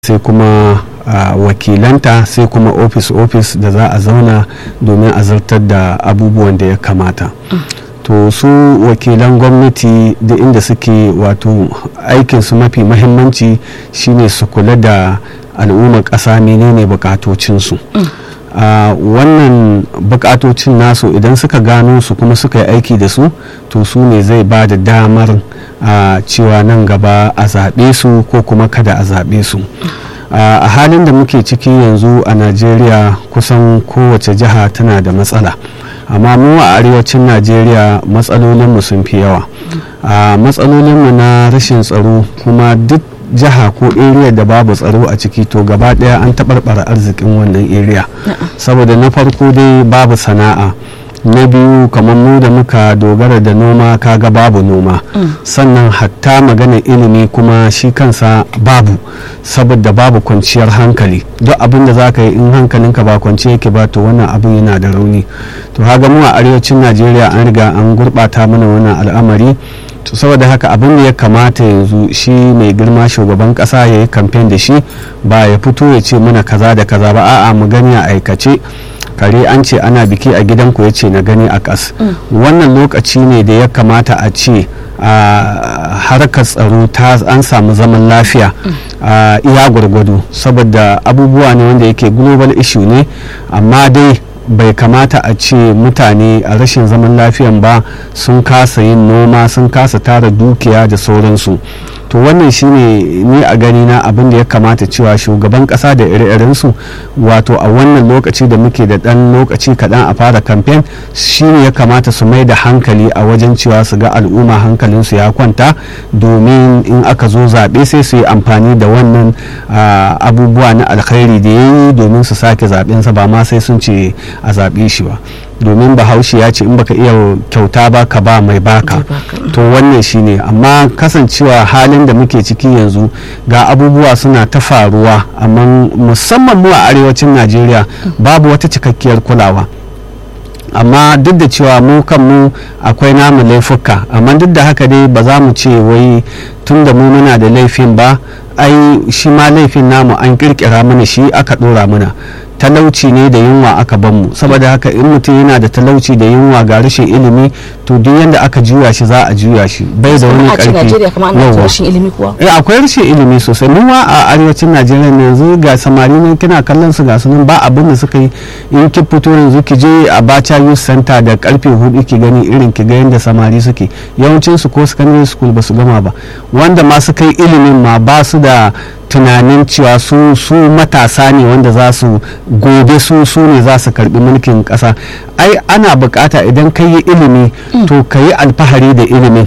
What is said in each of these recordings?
sai kuma uh, wakilanta sai kuma ofis-ofis da za a zauna domin a zartar da abubuwan da ya kamata to su wakilan gwamnati da inda suke wato aikinsu mafi mahimmanci shine su kula da al'ummar ƙasa menene bukatocinsu a uh, wannan bukatocin nasu idan suka gano su kuma suka yi aiki da su to su ne zai ba da damar a uh, cewa nan gaba a zaɓe su ko kuma kada a zaɓe su a uh, halin da muke ciki yanzu a najeriya kusan kowace jiha tana da matsala amma mu a arewacin najeriya matsalolinmu sun fi yawa a matsalolinmu na rashin tsaro kuma duk jiha ko area da babu tsaro a ciki to gaba daya an taɓarɓara arzikin wannan area saboda na farko dai babu sana'a na biyu kamar mu da muka dogara da noma kaga babu noma sannan hatta magana ilimi kuma shi kansa babu saboda babu kwanciyar hankali duk abin da za ka yi in hankalinka ba kwanci yake ba to wannan abin yana da rauni to haga mu a arewacin najeriya an riga an gurɓata mana wannan al'amari to saboda haka abin da ya kamata yanzu shi mai girma shugaban kasa ya yi kamfen da shi ba ya fito ya ce mana kaza da kaza ba a'a mu gani a aikace kare an ce ana biki a gidanku ya ce na gani a kas wannan lokaci ne da ya kamata a ce a harkar tsaro ta an samu zaman lafiya a iya gwargwado saboda abubuwa ne wanda yake global issue ne amma dai bai kamata a ce mutane a rashin zaman lafiyan ba sun kasa yin noma sun kasa tara dukiya da sauransu to wannan shine ni a gani na abin da ya kamata cewa shugaban kasa da ire-irensu wato a wannan lokaci da muke da dan lokaci kaɗan a fara kamfen shine ya kamata su mai da hankali a wajen cewa su ga al'umma hankalinsu ya kwanta domin in aka zo zaɓe sai su yi amfani da wannan abubuwa na alkhairi da ya yi domin su sake zaɓensa ba ma sai sun ce a zaɓe shi ba domin bahaushe ya ce in baka iya kyauta ba ka ba mai baka to wannan shine amma kasancewa halin da muke ciki yanzu ga abubuwa suna ta faruwa amma musamman mu a arewacin najeriya babu wata cikakkiyar kulawa amma duk da cewa mu kanmu akwai namu laifuka amma duk da haka dai ba za mu ce wai tun da mu muna da laifin ba ai shi ma laifin namu an kirkira mana shi aka dora mana talauci ne da yunwa aka ban mu saboda haka in mutum yana da talauci da yunwa ga rashin ilimi to duk yanda aka juya shi za a juya shi bai da wani karfi eh akwai rashin ilimi sosai mu ma a arewacin Najeriya ne yanzu ga samari ne kina kallon su ga su nan ba abin da suka yi in ki fito yanzu ki je a Bacha Youth Center da karfe hudu ki gani irin ki ga yanda samari suke yawancin su ko secondary school ba su gama ba wanda ma suka yi ilimin ma ba su da tunanin cewa su su matasa ne wanda za su gobe su su ne za su karbi mulkin kasa ai ana bukata idan ka yi ilimi to ka yi alfahari da ilimin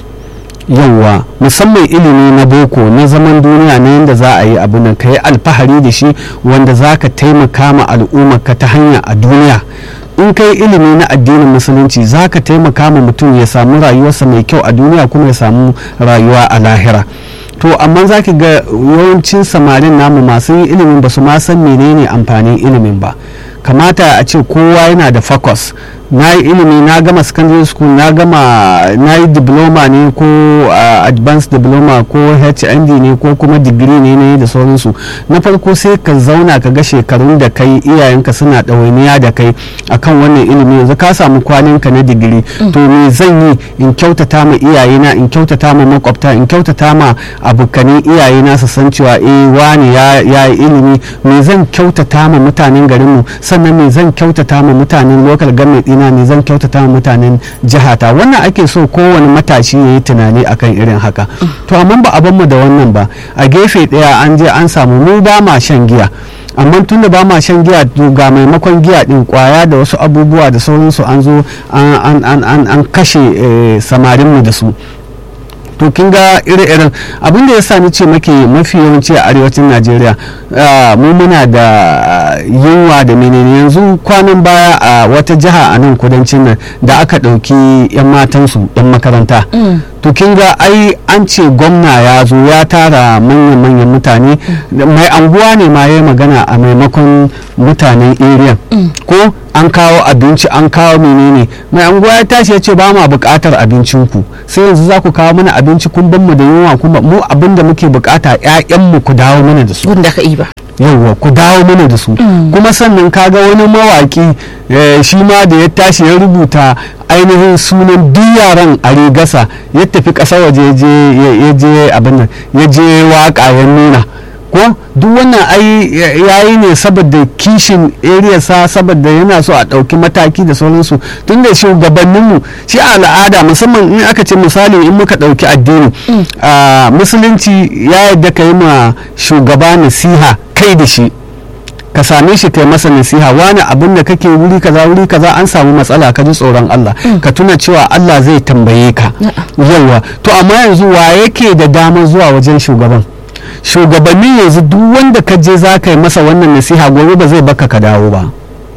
yauwa musamman ilimi na boko na zaman duniya na yadda za a yi abu nan ka yi alfahari da shi wanda za ka taimaka ma al'ummarka ta hanya a duniya in kai ilimi na addinin musulunci za ka taimaka ma mutum ya samu rayuwarsa mai kyau a duniya kuma ya samu rayuwa a lahira to amma za ki ga yawancin samarin namu masu yin ilimin ba su ma san menene amfanin ilimin ba kamata a ce kowa yana da focus na yi ilimi na gama secondary school na gama na yi diploma ne ko uh, advanced diploma ko hnd ne ko kuma digiri ne ne da sauransu na farko sai ka zauna ka ga shekarun da kai iyayenka suna ɗawainiya da kai akan wannan ilimi yanzu ka samu kwaninka na digiri mm. to me zan yi in kyautata ma iyayena in kyautata ma makwabta in kyautata ma abokanin iyayena su san cewa eh wani ya yi ilimi me zan kyautata ma mutanen garinmu sannan me zan kyautata ma mutanen local government ina ne zan kyautata wa mutanen jihata wannan ake so kowane matashi ya yi tunani akan irin haka to amma ba a mu da wannan ba a gefe ɗaya an je an samu mu ba ma shan giya amma tun da ba ma shan giya ga maimakon giya din kwaya da wasu abubuwa da sauransu an zo an kashe samarinmu da su to kin ga ire-iren abin da ya sa ni ce make mafi yawanci a arewacin najeriya mu muna da yunwa da menene yanzu kwanan baya a wata jiha a nan kudancin nan da aka ɗauki 'yan matansu 'yan makaranta to kin ga ai an ce gwamna ya zo ya tara manyan manyan mutane mai anguwa ne ma ya magana a maimakon mutanen area ko an kawo abinci an kawo menene mai anguwa ya tashi ya ce ba ma buƙatar abincinku sai yanzu za ku kawo mana abinci kun ban mu da yunwa kuma mu abin da muke buƙata 'ya'yanmu ku dawo mana da su wanda ka yi ba yauwa ku dawo mana da su kuma sannan kaga wani mawaki shi ma da ya tashi ya rubuta ainihin sunan duk yaran a rigasa ya tafi ƙasa waje ya je abin nan ya je waka ya nuna ko duk wannan ai yayi ne saboda kishin area sa saboda yana so a ɗauki mataki da sauransu tun da shugabanninmu shi a al'ada musamman in aka ce misali in muka ɗauki addini musulunci ya yadda ka yi ma shugaba nasiha kai da shi ka same shi kai masa nasiha wani abin da kake wuri kaza wuri kaza an samu matsala ka ji tsoron Allah ka tuna cewa Allah zai tambaye ka yawa to amma yanzu wa yake da damar zuwa wajen shugaban shugabanni yanzu duk wanda ka je za ka yi masa wannan nasiha gobe ba zai baka ka dawo ba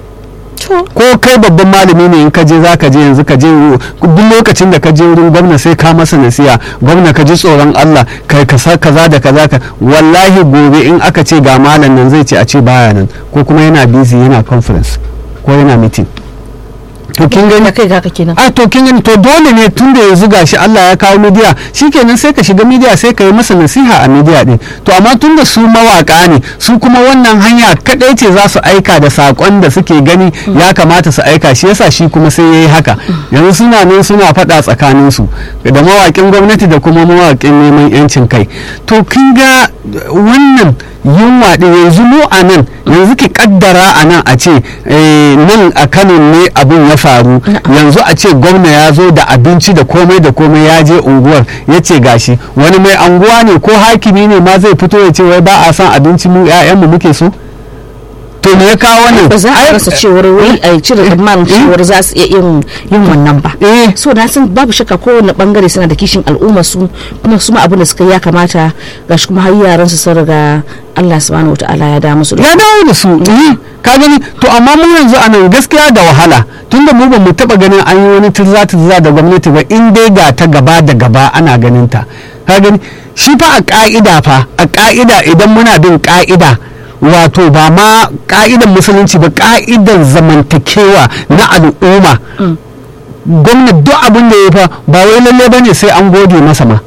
ko kai babban malami ne in ka je za ka je yanzu ka je duk lokacin da ka je wurin gwamna sai ka masa nasiha gwamna ka ji tsoron Allah kai kaza kaza da kaza ka wallahi gobe in aka ce ga malam nan zai ce a ce baya nan ko kuma yana busy yana conference ko yana meeting to kin gani kai ga kenan a to kin gani to dole ne tun da yanzu gashi Allah ya kawo media shikenan sai ka shiga media sai ka yi masa nasiha a media din to amma tun da su mawaka ne su kuma wannan hanya kadai ce za su aika da sakon da suke gani ya kamata su aika shi yasa shi kuma sai yayi haka yanzu suna nan suna faɗa tsakanin su da mawakin gwamnati da kuma mawakin neman yancin kai to kin ga wannan yunwa ɗin yanzu mu a nan yanzu ki kaddara a nan a ce nan a kano ne abin ya faru yanzu a ce gwamna ya zo da abinci da komai da komai ya je unguwar ya ce gashi wani mai anguwa ne ko hakimi ne ma zai fito ya ce wai ba a son abinci mu 'ya'yanmu muke so to me ya kawo wannan ba za a rasa cewar wai a cire tsammanin cewar za su iya yin yin wannan ba so na san babu shakka kowane bangare suna da kishin al'umma su kuma su ma abin da suka ya kamata gashi kuma har yaran su sun riga Allah subhanahu wataala ya da musu ya dawo da su ka gani to amma mu yanzu anan gaskiya da wahala tunda mu ba mu taba ganin an yi wani turza turza da gwamnati ba in dai ga ta gaba da gaba ana ganin ta ka gani shi fa a ka'ida fa a ka'ida idan muna bin ka'ida wato ba ma ka'idan musulunci ba ka'idan zamantakewa na al'umma gwamnati duk abin da ya fa ba wai lalle ba ne sai an gode masa ma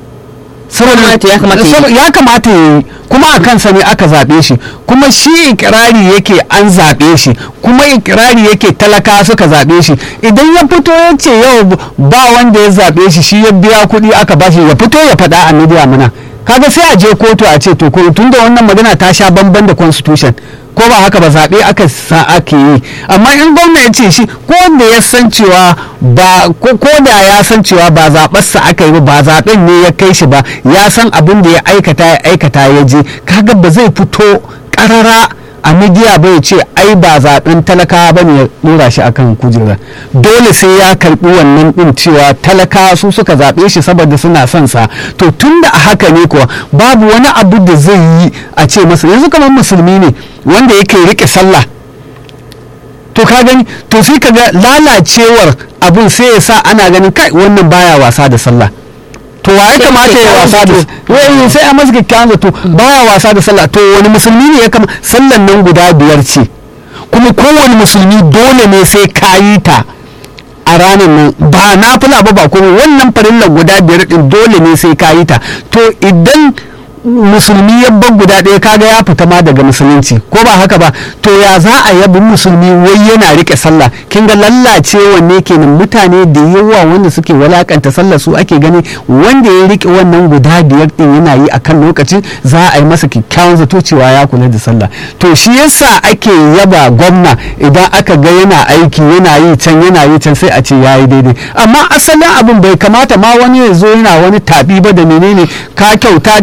ya kamata ya yi kuma a kansa ne aka zaɓe shi kuma shi ikirari yake an zaɓe shi kuma ikirari yake talaka suka zaɓe shi idan ya fito ya ce yau ba wanda ya zaɓe shi shi ya biya kuɗi aka ba shi ya fito ya faɗa a media muna kaga sai a je kotu a ce to tun da wannan magana ta sha bamban da constitution ko ba haka ba zaɓe aka sa ake yi amma in gwamna ya ce shi ko da ya san cewa ba ko da ya san cewa ba zaɓarsa aka yi ba zaɓen ne ya kai shi ba ya san abin da ya aikata ya aikata ya je kaga ba zai fito ƙarara a midiya bai ce ai ba zaɓen talakawa ba ne ya ɗora shi akan kujera dole sai ya karɓi wannan ɗin cewa talakawa su suka zaɓe shi saboda suna son sa to tun da a haka ne kuwa babu wani abu da zai yi a ce masa yanzu kamar musulmi ne wanda yake riƙe sallah to ka gani to sai ka ga lalacewar abun sai ya sa ana ganin kai wannan baya wasa da sallah to wa ya kamata ya wasa da wai sai a masa kyakkyawan zato baya wasa da sallah to wani musulmi ne ya kama sallan nan guda biyar ce kuma kowane musulmi dole ne sai ka yi ta a ranar nan ba na fula ba ba kuma wannan farillar guda biyar din dole ne sai ka yi ta to idan musulmi ya bar guda ɗaya kaga ya fita ma daga musulunci ko ba haka ba to ya za a yabi musulmi wai yana rike sallah kin ga lallacewa ne kenan mutane da yawa wanda suke walakanta sallah su ake gani wanda ya rike wannan guda biyar din yana yi akan lokacin za a yi masa kyakkyawan zato cewa ya kula da sallah to shi yasa ake yaba gwamna idan aka ga yana aiki yana yi can yana yi can sai a ce yayi daidai amma asalin abin bai kamata ma wani ya zo yana wani tabi ba da menene ka kyauta dai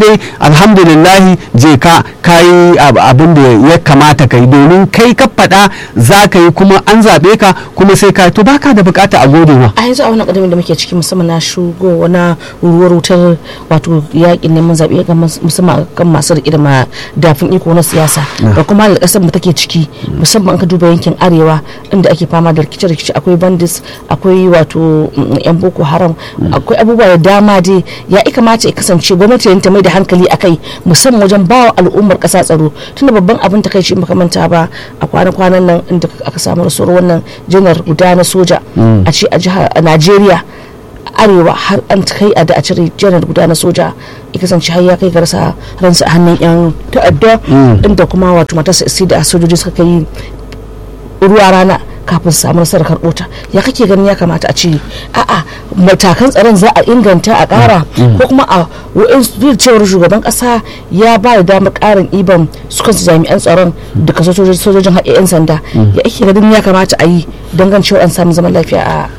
alhamdulillahi je ka kayi abin da ya kamata kai domin kai ka faɗa za ka yi kuma an zaɓe ka kuma sai ka to baka da bukata a gode ma a yanzu a wannan ƙadamin da muke ciki musamman na shugo na ruwar wutar wato yaƙin neman zaɓe musamman kan masu riƙe da madafin iko na siyasa da kuma da ƙasar mu take ciki musamman ka duba yankin arewa inda ake fama da rikice-rikice akwai bandits akwai wato yan boko haram akwai abubuwa da dama dai ya kamata ya kasance gwamnati ta mai da hankali akai musamman wajen bawa al'ummar ƙasa tsaro tunda babban abin ta kai shi makamanta ba a kwanan-kwanan nan inda aka samu rasuwar wannan janar guda na soja a ce a jihar Najeriya arewa har an kai a da a cire janar guda na soja ya kasance har ya kai ga rasa ransa a hannun yan ta'adda inda kuma wato matarsa isi da sojoji suka kai ruwa rana kafin su samu nasarar karɓo ta ya kake ganin ya kamata a ce a'a matakan tsaron za a inganta a ƙara ko kuma a wa'in cewar shugaban ƙasa ya ba da damar ƙarin iban su kansu jami'an tsaron da kaso sojojin haɗe 'yan sanda ya ake ganin ya kamata a yi don gan cewa an samu zaman lafiya a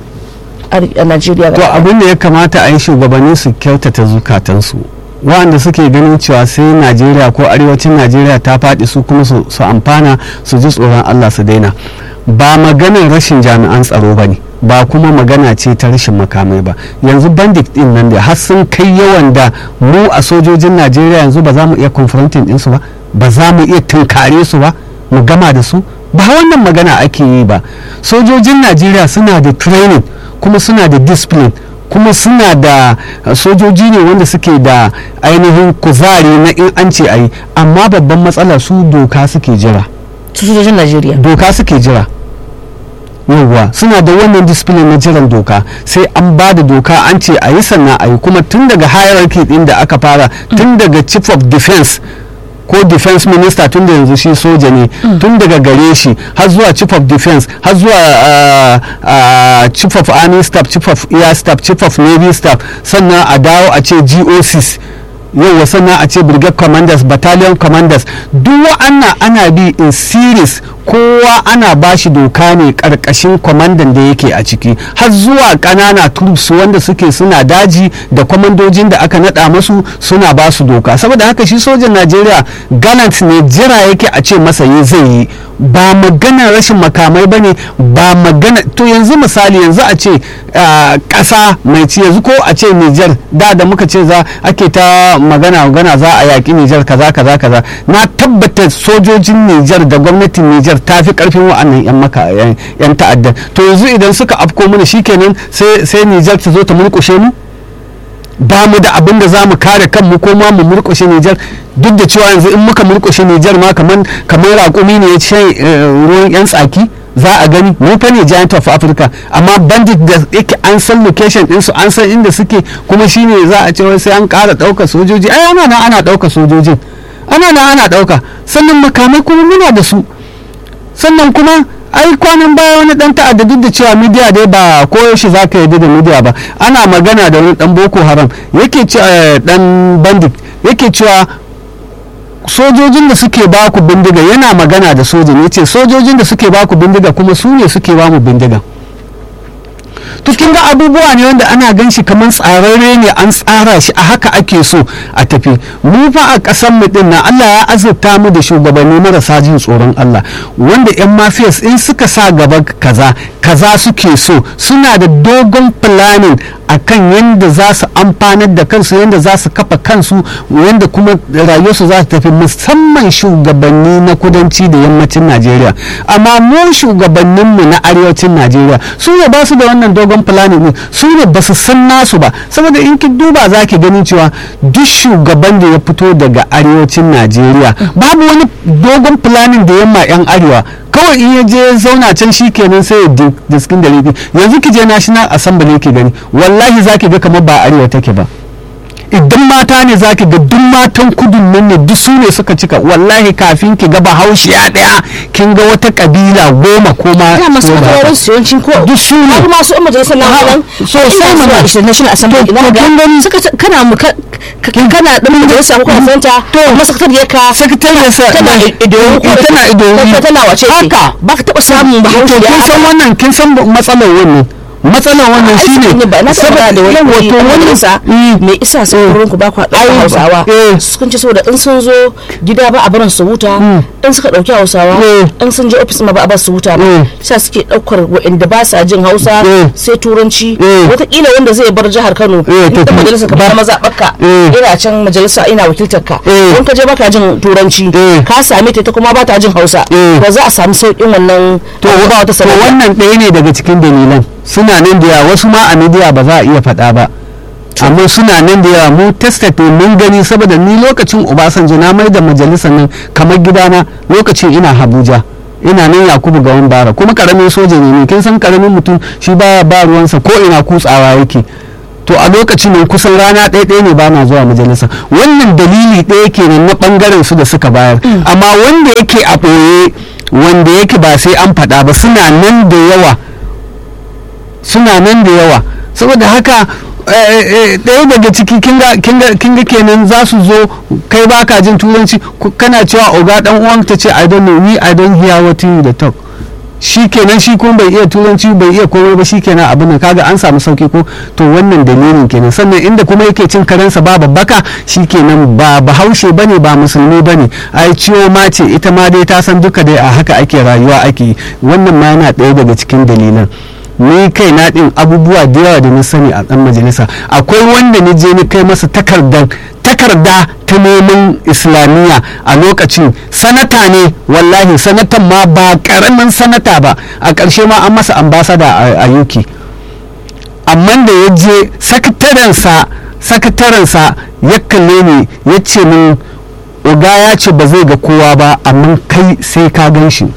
a Najeriya to abin da ya kamata a yi shugabanni su kyautata zukatansu waɗanda suke ganin cewa sai Najeriya ko arewacin Najeriya ta faɗi su kuma su amfana su ji tsoron Allah su daina ba maganar rashin jami'an tsaro ba ne ba kuma magana ce ta rashin makamai ba yanzu bandit din nan da har sun kai yawan da mu a sojojin Najeriya yanzu ba za mu iya confronting ɗinsu ba ba za mu iya tunkare su ba mu gama da su ba wannan magana ake yi ba sojojin Najeriya suna da training kuma suna da discipline kuma suna da sojoji ne wanda suke da ainihin kuzari na in an ce a yi amma babban matsala su doka suke jira sojojin najeriya doka suke jira yawwa suna da wannan discipline na jiran doka sai an ba da doka an ce a yi sannan a yi kuma tun daga hierarchy din da aka fara tun daga chief of defense ko defense minister tun da yanzu shi soja ne tun daga gare shi har zuwa chief of defense har zuwa uh, uh, chief of army staff chief of air staff chief of navy staff sannan a dawo a ce gocs yau sannan a ce brigade commanders battalion commanders duk wa'annan ana bi in series kowa ana ba shi doka ne karkashin kwamandan da yake a ciki har zuwa ƙanana troops wanda suke suna daji da kwamandojin da aka nada masu suna ba su doka saboda haka shi sojan najeriya gallant ne jira yake a ce masa yi zai yi ba magana rashin makamai ba ne ba magana to yanzu misali yanzu a ce ƙasa mai ci yanzu ko a ce nijar da da muka ce za ake ta magana magana za a yaƙi nijar kaza kaza kaza na tabbata sojojin nijar da gwamnatin nijar ta fi ƙarfin wa'annan yan maka yan ta'adda to yanzu idan suka afko mana shikenan sai sai nijar ta zo ta mulkushe mu ba mu da abin da za mu kare kanmu ko ma mu murkushe Nijar duk da cewa yanzu in muka murkushe Nijar ma kamar kamar raƙumi ne ya shan ruwan yan tsaki za a gani mu fa ne giant of Africa amma bandit da yake an san location ɗinsu an san inda suke kuma shine za a ce sai an ƙara ɗaukar sojoji ai ana nan ana ɗaukar sojojin ana nan ana ɗauka sannan makamai kuma muna da su sannan kuma ai kwanan baya wani dan ta'adda duk da cewa midiya dai ba koyaushe za ka yarda da midiya ba ana magana da wani dan boko haram yake cewa dan bandit yake cewa sojojin da suke ba ku bindiga yana magana da sojin yace sojojin da suke ba ku bindiga kuma su ne suke ba mu bindiga to kin ga abubuwa ne wanda ana gan shi kamar tsararre ne an tsara shi a haka ake so a tafi mu fa a ƙasar mu din nan Allah ya azurta mu da shugabanni marasa jin tsoron Allah wanda yan mafiyas in suka sa gaba kaza kaza suke so suna da dogon planning akan yadda za su amfanar da kansu yadda za su kafa kansu yadda kuma rayuwarsu za su tafi musamman shugabanni na kudanci da yammacin najeriya amma mu shugabanninmu na arewacin najeriya su ne ba su da wannan dogon planning ne su ne ba su san nasu ba saboda in ki duba za ki gani cewa duk shugaban da ya fito daga arewacin najeriya babu wani dogon planning da yamma yan arewa kawai in ya je zauna can shi kenan sai ya diskin da yanzu ki je national assembly ki gani wallahi za ki ga kamar ba arewa take ba idan mata ne za ki ga duk matan kudun nan ne duk su ne suka cika wallahi kafin ki ga bahaushiya daya kin ga wata kabila goma ko ma ya masu mutawarin su yawancin ko duk su ne har masu umar majalisar nan so sai mana national assembly to ina kin gani suka kana mu ka- ka- kana dan majalisa ko kana santa to masakatariyar ka sakatare sa tana ido tana ido tana wace ce haka ba ka taba samun to bahaushe kin san wannan kin san matsalar wannan matsalar wannan ai shine sun yi ba na saboda da wani wato wato wani isa Mm. me isa sai wurin ku ba ku haɗa Ai, hausawa eh. sun ce saboda in sun zo gida ba a barin su huta in suka ɗauki hausawa Eh. in sun je ofis ma ba a bar su huta Eh. ba sa suke ɗaukar waɗanda ba sa jin hausa Eh. sai turanci Eh. wataƙila wanda zai bar jihar kano Eh, in to ta kuma- majalisa ka ba- fita mazaɓarka Eh. ina can majalisa ina wakiltar ka Eh. in ka je baka jin turanci Eh. ka same ta ita kuma ba ta jin hausa Eh. ba za a samu sauƙin wannan to ba wata to sanarwa wannan ɗaya ne daga cikin dalilan suna nan da yawa wasu ma a midiya ba za a iya faɗa ba amma suna nan da yawa mu tested ne mun gani saboda ni lokacin obasanjo na mai da majalisar nan kamar gidana lokacin ina habuja ina nan yakubu gawan bara kuma karamin soja ne ne kin san karamin mutum shi baya ba ruwansa ko ina kutsawa yake to a lokacin nan kusan rana ɗaya ɗaya ne ba na zuwa majalisa wannan dalili ɗaya kenan na ɓangaren su da suka bayar amma wanda yake a ɓoye wanda yake ba sai an faɗa ba suna nan da yawa suna nan da yawa saboda haka eh, eh, ɗaya daga ciki kinga kinga kinga kenan za su zo kai baka jin turanci ku- kana cewa oga dan uwan ta ce i don't know me i don't hear what you the talk shi kenan shi kuma bai iya turanci bai iya komai ba shi kenan abin nan kaga an samu sauki ko to wannan dalilin kenan sannan inda kuma yake cin karensa ba babbaka shi kenan ba bahaushe bane ba musulmi bane ai ciwo ma ce ita ma dai ta san duka dai a haka ake rayuwa ake yi wannan ma yana ɗaya daga cikin dalilan ni kai na ɗin abubuwa da yawa da na sani a ɗan majalisa akwai wanda ni je ni kai masa takardar takarda ta neman islamiyya a lokacin sanata ne wallahi sanatan ma ba karamin sanata ba a ƙarshe ma an masa ambasada a, a UK amma da ya je sakatarensa sakatarensa ya kalle ni ya ce min oga ya ce ba zai ga kowa ba amma kai sai ka gan shi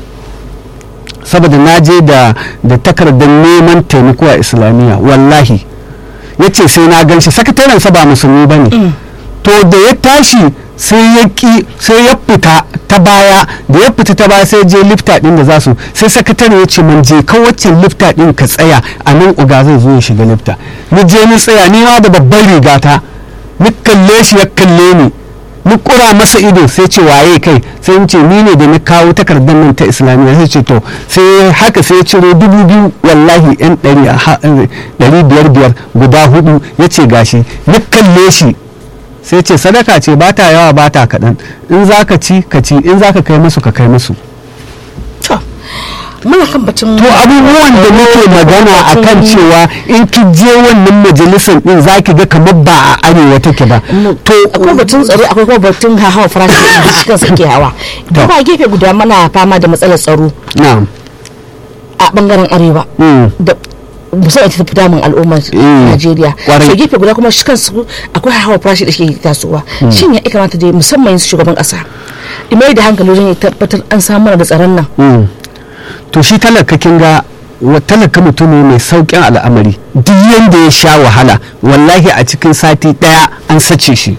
saboda na je da da takardar neman taimako a islamiyya wallahi ya ce sai na gan shi sakatarensa ba musulmi ba ne to da ya tashi sai ya ki sai ya fita ta baya da ya fita ta baya sai je lifta din da za su sai sakatare ya ce man je ka waccan lifta din ka tsaya a nan uga zai zo ya shiga lifta ni je ni tsaya ni ma da babban rigata ni kalle shi ya kalle ni ni kura masa ido sai ce waye kai sai in ce ni ne da na kawo takardar nan ta islamiyya sai ce to sai haka sai ya ciro dubu biyu wallahi yan ɗari a ha- ɗari biyar biyar guda hudu ya ce gashi ni kalle shi sai ce sadaka ce ba ta yawa ba ta kaɗan in za ka ci ka ci in za ka kai musu ka kai musu to muna kan batun to abubuwan da muke magana a kan cewa in ki je wannan majalisar din za ki ga kamar ba a arewa take ba to akwai batun tsaro akwai kuma batun hawa farashi da shi kansa ke hawa To. kuma a gefe guda mana fama da matsalar tsaro na'am a bangaren arewa Mm. da musamman ta fi damun al'ummar Mm. Najeriya Kwarai. so gefe guda kuma shi kansu akwai hawa farashi da ke tasowa shin ya kamata dai musamman yanzu shugaban kasa imai da hankali wajen ya tabbatar an samu da tsaron nan Mm. to shi talaka kin ga wa- talaka mutum ne mai saukin al'amari duk yanda ya sha wahala wallahi a cikin sati daya an sace shi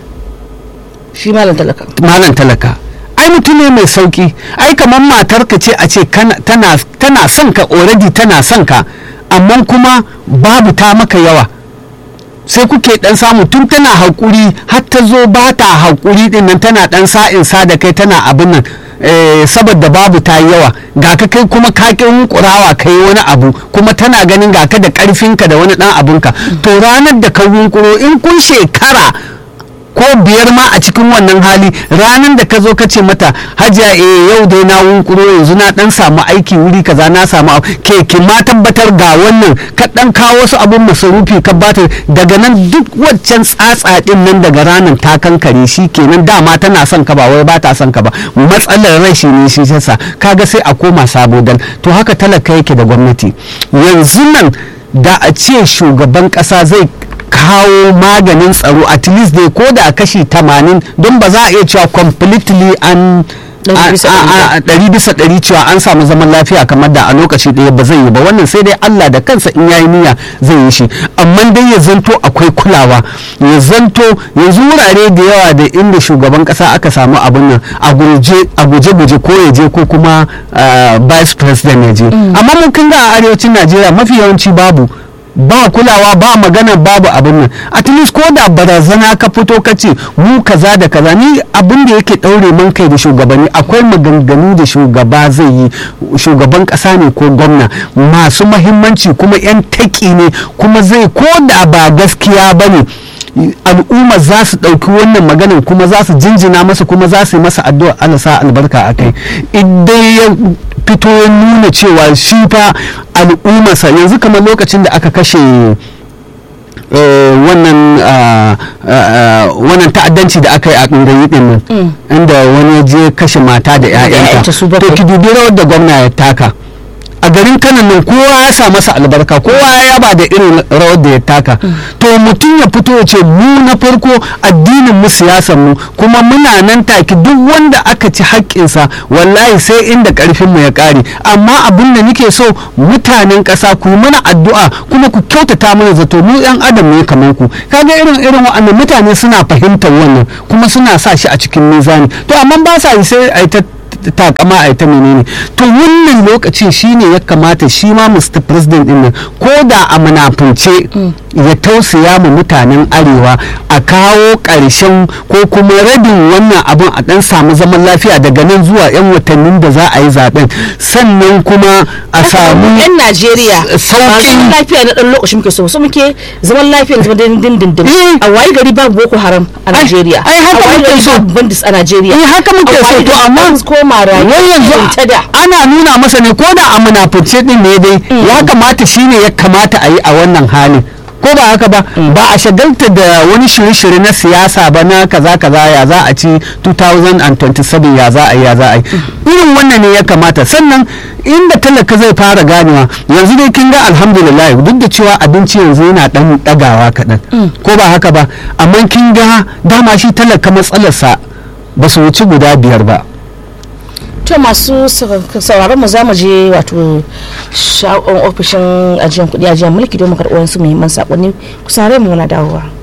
shi malam talaka malam talaka ai mutum ne mai sauki ai kamar matar ka ce a ce kana- tana tana son ka already tana son ka amma kuma babu ta maka yawa sai kuke dan samu tun tana haƙuri har ta zo ba ta haƙuri din nan tana dan sa'in sa da kai tana abin nan eh, saboda babu ta yi yawa ga ka kai kuma ka ƙin kurawa kai wani abu kuma tana ganin ga ka da ƙarfinka da wani ɗan abunka to ranar da ka yunkuro in kun shekara ko biyar ma a cikin wannan hali ranar da ka zo ka ce mata hajiya eh yau dai na wunkuro yanzu na dan samu aiki wuri kaza na samu abu." ke ki ma tabbatar ga wannan ka dan kawo wasu abun masarufi ka bata daga nan duk waccan tsatsa din nan daga ranar ta kankare shi kenan dama tana son ka ba wai ba ta son ka ba matsalar rashi ne shi yasa kaga sai a koma sabo dan to haka talaka yake da gwamnati yanzu nan da a ce shugaban kasa zai kawo maganin tsaro at least dai ko da kashi 80 don ba za a iya cewa completely an Ɗari bisa ɗari ba. a ɗari bisa ɗari cewa an samu zaman lafiya kamar da a lokaci ɗaya ba zai yi ba wannan sai dai Allah da kansa in yayi niyya zai yi shi amma dai ya zanto akwai kulawa ya zanto yanzu wurare da yawa da inda shugaban ƙasa aka samu abin nan a guje a guje guje ko ya je ko kuma ah, vice president ya je amma mun kan ga a arewacin Najeriya mafi yawanci babu ba kulawa ba magana babu abin nan at least ko da barazana ka fito ka ce mu kaza da kaza ni abin da yake daure man kai da shugabanni akwai maganganu da shugaba zai yi shugaban kasa ne ko gwamna masu mahimmanci kuma yan taki ne kuma zai ko da ba gaskiya ba ne al'umma za su ɗauki wannan maganin kuma za su jinjina masa kuma za su yi masa addu'a Allah sa albarka a kai idan ya fito ya nuna cewa shi fa al'ummarsa yanzu kamar lokacin da aka kashe wannan wannan ta'addanci da aka yi a ɗungayi ɗin nan inda wani ya je kashe mata da 'ya'yanta to ki dubi rawar da gwamna ya taka a garin kanan nan kowa ya sa masa albarka kowa ya yaba da irin rawar da ya taka to mutum ya fito ya ce mu na farko addinin mu siyasar mu kuma muna nan take duk wanda aka ci haƙƙinsa wallahi sai inda ƙarfin mu ya ƙare amma abin da nake so mutanen ƙasa ku yi mana addu'a kuma ku kyautata mana zato mu yan adam ne kamar ku kaga irin irin wa'annan mutane suna fahimtar wannan kuma suna sa shi a cikin mizani to amma ba sa yi sai a ta takama a ita menene to wannan lokacin shine ya kamata shi ma Mr. President din nan ko da a munafunce ya tausaya ma mutanen arewa a kawo ƙarshen ko kuma rabin wannan abin a dan samu zaman lafiya daga nan zuwa 'yan watannin da za a yi zaben sannan kuma a samu yan Najeriya sauƙin lafiya na dan lokaci muke so so muke zaman lafiya zama dindindin a wayi gari babu boko haram a Najeriya ai haka muke so bandits a Najeriya eh haka muke so to amma koma wai yanzu ana nuna masa ne ko da a munafunce din ne dai ya kamata shine ya kamata a yi a wannan halin ko ba haka ba ba a shagalta da wani shirye-shirye na siyasa ba na kaza kaza ya za a ci 2027 ya za a yi ya za a yi irin wannan ne ya kamata sannan inda talaka zai fara ganewa yanzu dai kin ga alhamdulillah duk da cewa abinci yanzu yana dan dagawa kaɗan ko ba haka ba amma kin ga dama shi talaka matsalarsa ba su wuci guda biyar ba to masu sauraron mu za mu je wato ofishin ajiyar kudi ajiyar mulki don mu karɓi wasu muhimman sakonni ku saurare mu na dawowa